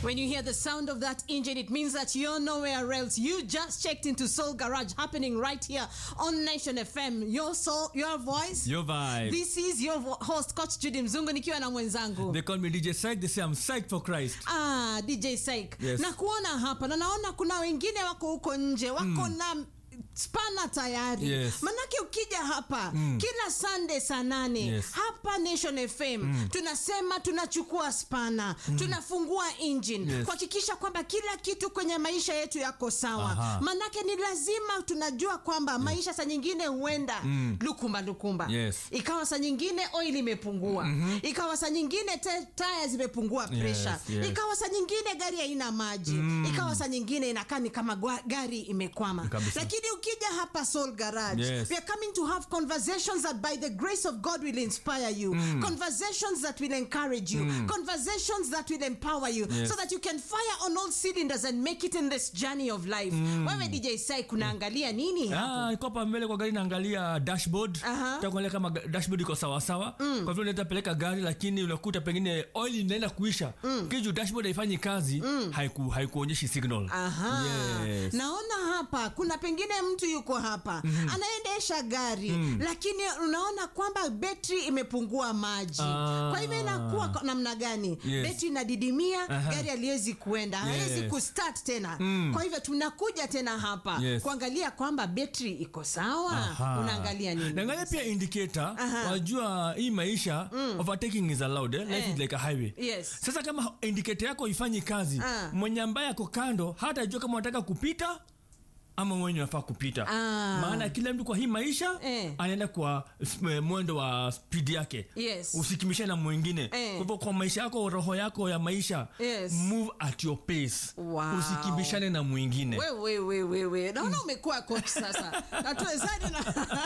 When you hear the sound of that engine, it means that you're nowhere else. You just checked into Soul Garage, happening right here on Nation FM. Your soul, your voice. Your vibe. This is your vo- host Coach Judy Mzungu nikiwa na mwenzangu. They call me DJ Psych. They say I'm psyched for Christ. Ah, DJ Saik. Yes. Na kuona hapa na naona kuna wengine wako huko nje wako na spana tayari Yes. manake ukija hapa kila sunday saa nane Yes. hapa nation fm tunasema tunachukua spana tunafungua engine Yes. kuhakikisha kwamba kila kitu kwenye maisha yetu yako sawa Aha. manake ni lazima tunajua kwamba maisha saa nyingine huenda lukumba lukumba Yes. ikawa saa nyingine oil imepungua ikawa saa nyingine te- taya zimepungua pressure yes. ikawa saa nyingine gari haina maji ikawa saa nyingine inakaa ni kama gwa- gari imekwama Kabisa. lakini ukija hapa soul garage Yes. we are coming to have conversations that by the grace of god will inspire you conversations that will encourage you conversations that will empower you Yes. so that you can fire on all cylinders and make it in this journey of life wewe dj sai kunaangalia nini hapo Ah, iko hapa mbele kwa gari naangalia dashboard. Aha. Takuangalia kama ga- dashboard iko sawa sawa. Kwa vile unaweza peleka gari lakini unakuta pengine oil inaenda kuisha. Kiju dashboard haifanyi kazi, haiku haikuonyeshi signal. Aha. Yes. naona hapa kuna pengine mtu yuko hapa anaendesha gari lakini unaona kwamba betri imepungua maji Ah. kwa hivyo inakuwa kwa namna gani Yes. betri inadidimia Aha. gari haliwezi kuenda hawezi Yes. kustart tena kwa hivyo tunakuja tena hapa Yes. kuangalia kwamba betri iko sawa Aha. unaangalia nini Naangalia pia indicator. Aha. Wajua hii maisha overtaking is allowed. Eh? Life Eh. is like a highway. Yes. Sasa kama indicator yako ifanyi kazi, Ah. mwenye ambaye ako kando hata jua kama unataka kupita ama mwenye unafaa kupita. Ah. Maana kila mtu kwa hii maisha Eh. anaenda kwa eh, mwendo wa speed yake. Yes. Usikimishe na mwingine. Eh. Kwa hivyo kwa maisha yako, roho yako ya maisha, Yes. move at your pace. Wow. Usikimbishane na mwingine. wewe wewe wewe naona umekuwa coach sasa natuwezani na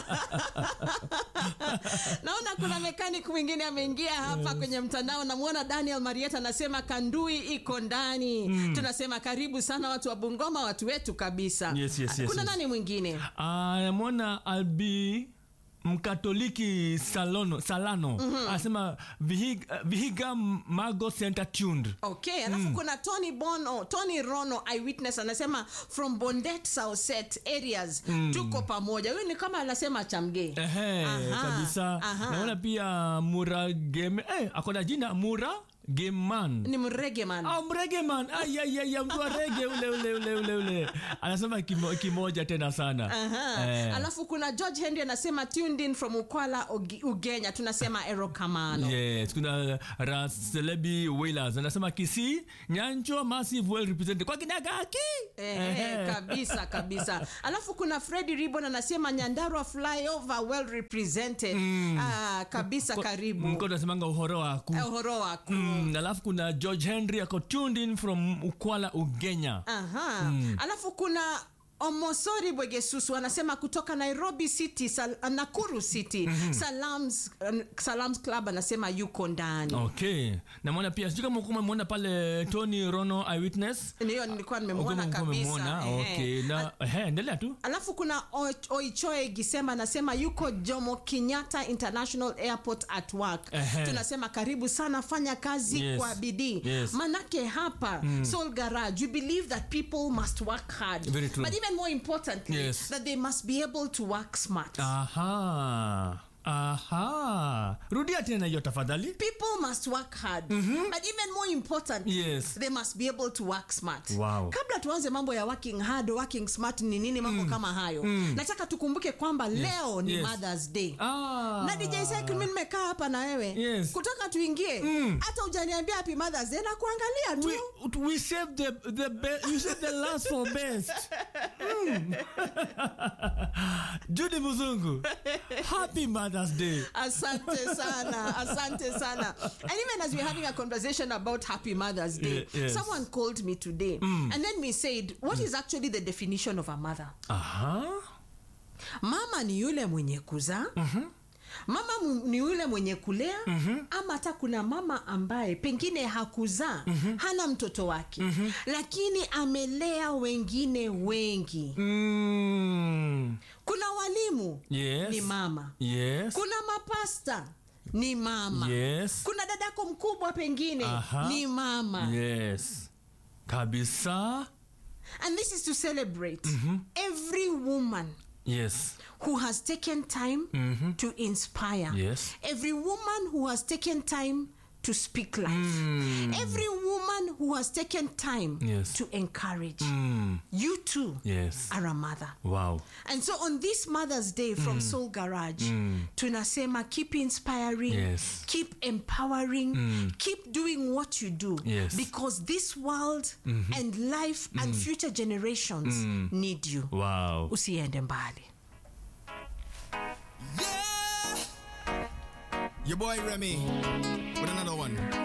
naona kuna mekanik mwingine ameingia hapa kwenye mtandao namwona daniel marieta anasema kandui iko ndani tunasema karibu sana watu wa bungoma watu wetu kabisa Yes, yes, yes, kuna yes. nani mwingine Ah, namwona albi mkatoliki salono, salano anasema vihiga, vihiga mago center tuned okay alafu kuna tony bono tony rono eyewitness anasema from bondet sauset areas tuko pamoja huyu ni kama anasema chamgee Ehe, Aha, kabisa aha. naona pia mura game eh, akona jina mura geman ni mrege man Ah, mregeman ayayaya mtu wa rege ule ule ule ule ule anasema kimo, kimoja tena sana Aha. Eh. alafu kuna george henry anasema tuned in from ukwala Ogi- ugenya tunasema erokamano Yes, kuna Raselebi Wailers anasema Kisii, Nyancho massive well represented kwa kinagaki. Ehe, kabisa kabisa alafu kuna fredi ribon anasema nyandarua flyover well represented ah, kabisa karibu Mko tunasemanga uhoro waku. Eh, uhoro wako Mm, alafu kuna George Henry ako tuned in from Ukwala Ugenya. Aha. alafu kuna omosori bwegesusu anasema kutoka nairobi city sal, nakuru city salams, salams club anasema yuko ndani Okay. Namwona pia sijui kama ukuwa umemwona pale Tony Rono eyewitness. ndiyo nilikuwa nimemwona Ukuwa kabisa umemwona. Ehe. Okay. Na ehe, endelea tu. alafu kuna O- oichoe gisema anasema yuko jomo kenyatta international airport at work Ehe. tunasema karibu sana fanya kazi Yes. kwa bidii Yes. manake hapa soul garage we believe that people must work hard Very true. but even more importantly Yes. that they must be able to work smart Aha. Aha. Rudia tena hiyo tafadhali. people must work hard but even more importantly Yes. they must be able to work smart Wow. kabla tuanze mambo ya working hard working smart ni nini mambo kama hayo nataka tukumbuke kwamba leo ni Yes. mothers day Ah. na dj Sek, mimi nimekaa hapa na wewe Yes. kutoka tuingie hata ujaniambia happy mothers day na kuangalia tu we, we save the the best you save the last for best mm. judy muzungu happy mothers day asante sana asante sana and even as we're having a conversation about happy mother's day Ye- yes. someone called me today and then we said what is actually the definition of a mother aha mama ni yule mwenye kuzaa mama mu- ni yule mwenye kulea ama hata kuna mama ambaye pengine hakuzaa hana mtoto wake lakini amelea wengine wengi mm. kuna walimu yes ni mama yes kuna mapasta ni mama yes kuna dadako mkubwa pengine Aha. ni mama yes kabisa And this is to celebrate every woman yes who has taken time to inspire. Yes. Every woman who has taken time to speak life. Every woman who has taken time Yes. to encourage. mm. You too yes are a mother. wow And so on this Mother's Day from Soul Garage, tunasema keep inspiring, Yes. keep empowering, keep doing what you do. Yes. Because this world and life and future generations need you. wow Usiende mbali. Yeah! Your boy Remy with another one.